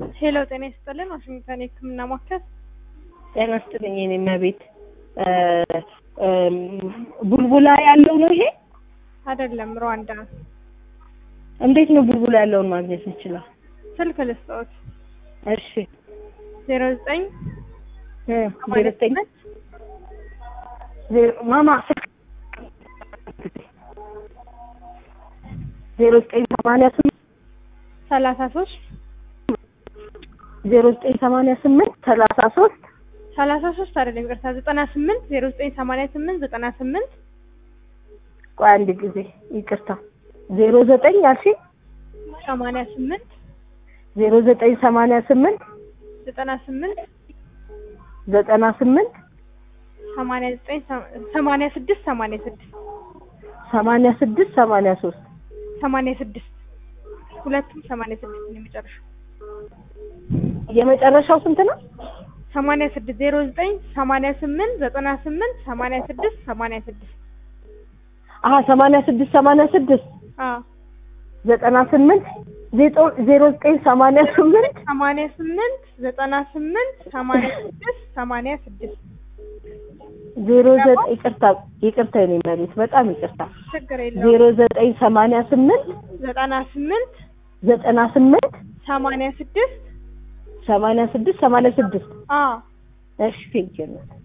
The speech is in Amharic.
ሄሎ ጤና ይስጥልን። ዋሽንግተን የህክምና ማዕከል ጤና ይስጥልኝ የኔ እመቤት። ቡልቡላ ያለው ነው ይሄ? አይደለም፣ ሩዋንዳ እንዴት ነው ቡልቡላ ያለውን ማግኘት እንችላል? ስልክ ልስጥዎት። እሺ ዜሮ ዘጠኝ እ ዜሮ ዘጠኝ ዜሮ ማማ ስልክ ዜሮ ዘጠኝ ሰማንያ ስምንት ሰላሳ ሶስት ዜሮ ዘጠኝ ሰማንያ ስምንት ሰላሳ ሶስት ሰላሳ ሶስት አይደለም ይቅርታ፣ ዘጠና ስምንት ዜሮ ዘጠኝ ሰማንያ ስምንት ዘጠና ስምንት ቆይ አንድ ጊዜ ይቅርታ ዜሮ ዘጠኝ አልሽኝ ሰማንያ ስምንት ዜሮ ዘጠኝ ሰማንያ ስምንት ዘጠና ስምንት ዘጠና ስምንት ሰማንያ ዘጠኝ ሰማንያ ስድስት ሰማንያ ስድስት ሰማንያ ስድስት ሰማንያ ሶስት ሰማንያ ስድስት ሁለቱም ሰማንያ ስድስት ነው የመጨረሻው። የመጨረሻው ስንት ነው? ሰማንያ ስድስት ዜሮ ዘጠኝ ሰማንያ ስምንት ዘጠና ስምንት ሰማንያ ስድስት ሰማንያ ስድስት አሀ ሰማንያ ስድስት ሰማንያ ስድስት አዎ ዘጠና ስምንት ዜሮ ዘጠኝ ሰማንያ ስምንት ሰማንያ ስምንት ዘጠና ስምንት ሰማንያ ስድስት ሰማንያ ስድስት ዜሮ ዘጠኝ ይቅርታ ይቅርታ የኔ መሬት በጣም ይቅርታ ችግር የለውም። ዜሮ ዘጠኝ ሰማንያ ስምንት ዘጠና ስምንት ዘጠና ስምንት ሰማንያ ስድስት ሰማንያ ስድስት ሰማንያ ስድስት አዎ እሺ ቴንኪው